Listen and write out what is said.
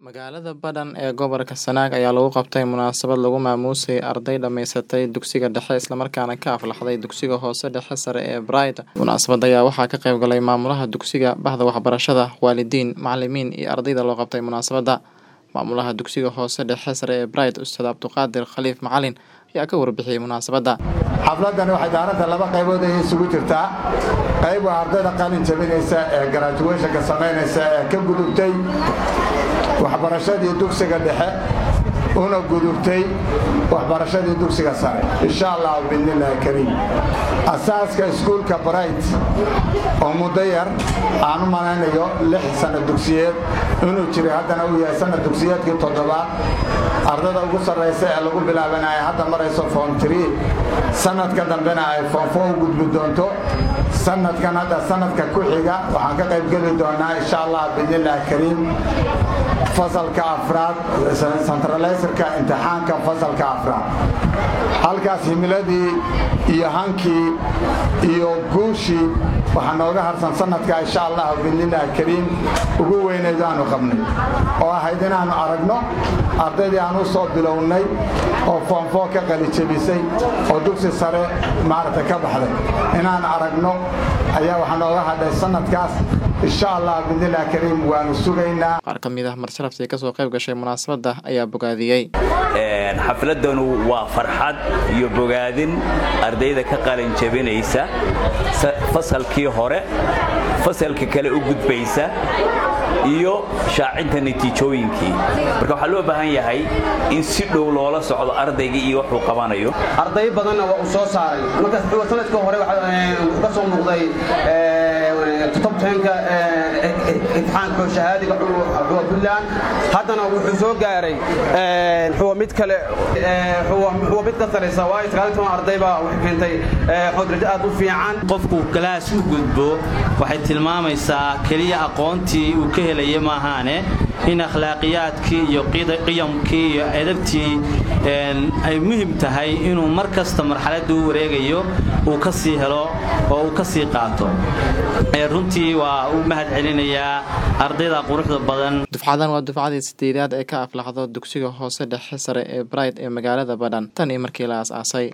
Magaalada Badhan ee gobolka Sanaag ayaa lagu qabtay munaasabad lagu maamuusay arday dhamaysatay dugsiga dhexe isla markaana ka aflaxday dugsiga hoose dhexe sare ee Bright. Munaasabadda ayaa waxaa ka qayb galay maamulaha dugsiga, bahda waxbarashada, waalidiin, macalimiin iyo ardayda loo qabtay munaasabadda. Maamulaha dugsiga hoose dhexe sare ee Bright, Ustaad Cabduqaadir Khaliif Macalin ayaa ka warbixiyay munaasabadda. xafladani waxay daaradda laba qaybood ay isugu jirtaa qayb waa ardayda qalin jabinaysa ee graduationka samaynaysa ee ka gudubtay waxbarashadii dugsiga dhexe una gudubtay waxbarashadii dugsiga sare insha allah biidnillaahi kariim asaaska iskuulka bright oo muddo yar aan u malaynayo lix sanno dugsiyeed inuu jiray haddana uu yahay sanad dugsiyeedkii toddobaad ardada ugu sarraysa ee lagu bilaabanaya hadda marayso form tree sanadka dambena ay form four u gudbi doonto sanadkan hadda sanadka ku xiga waxaan ka qayb geli doonaa insha allah biidnillaahi kariim fasalka afraad centraliserka imtixaanka fasalka afraad halkaas himiladii iyo hankii iyo guushii waxaa nooga harsan sanadka insha allah biidnillaahi kariim ugu weyneyd aanu qabnay oo ahayd inaannu aragno ardaydii aan u soo bilownay oo foomfoo ka qalijebisay oo dugsi sare maaragta ka baxday inaan aragno ayaa waxaa nooga hadhay sanadkaas insha allah biidnillahi kariim waanu sugaynaa Qaar ka mid ah marsalaftii kasoo qayb gashay munaasabadda ayaa bogaadiyey. xafladanu waa farxad iyo bogaadin ardayda ka qalin jabinaysa fasalkii hore fasalka kale u gudbaysa iyo shaacinta natiijooyinkii marka waxaa loo baahan yahay in si dhow loola socdo ardayga iyo wuxuu qabanayo arday badanna waa uu soo saaray markaas sanadka hore wuxuu ka soo muuqday tobtenka imtixaanka shahaadiga xuwa puntland haddana wuxuu soo gaaray xuwa mid kale xuwa mid ka saraysa waayo sagaal toban arday baa waxay keentay xodrajo aad u fiican qofku galaas u gudbo waxay tilmaamaysaa keliya aqoontii uu ka helaya maahaane in akhlaaqiyaadkii iyo qiyamkii iyo edabtii ay muhim tahay inuu mar kasta marxaladda u wareegayo uu ka sii helo oo uu ka sii qaato runtii waa u mahad celinayaa ardayda quruxda badan Dufcadan waa dufcadii sideedaad ee ka aflaxdo dugsiga hoose dhexe sare ee Bright ee magaalada Badhan tan iyo markii la aasaasay.